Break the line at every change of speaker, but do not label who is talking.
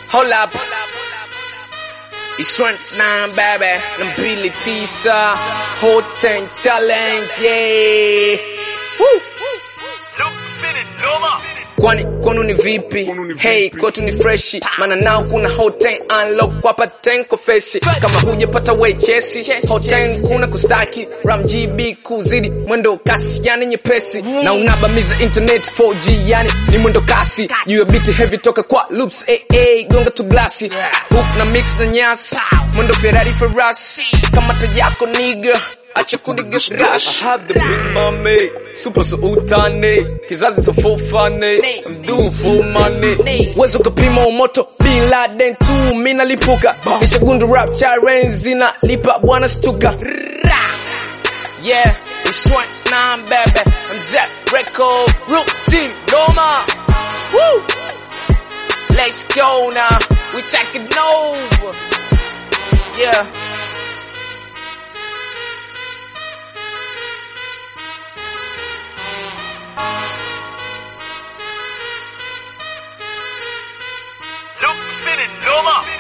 Hold up. It's one nine baby. Nambili tisa. Whole ten challenge. Yeah. Woo. Kwani kwanu ni vipi? Hey, kwetu ni freshi, maana nao kuna hotel unlock kwa paten kofesi. Kama hujapata we chesi, hotel kuna kustaki ram GB kuzidi mwendo kasi, yani nyepesi na unabamiza internet 4G, yani ni mwendo kasi. You a bit heavy toka kwa loops, eh eh, gonga tu glasi hook na mix na nyasi, mwendo Ferrari Ferras, kamata yako nigga acha kudigasgash
I have the big mommy, super so utani, kizazi so full funny, I'm doing full money.
Wezo kapima umoto Bin Laden tu mina lipuka Nishagundu rap charenzi na lipa bwana stuka Yeah, it's one nine baby I'm Jack Record Root C Roma Woo Let's go now We taking over Yeah
Luke City, Noma.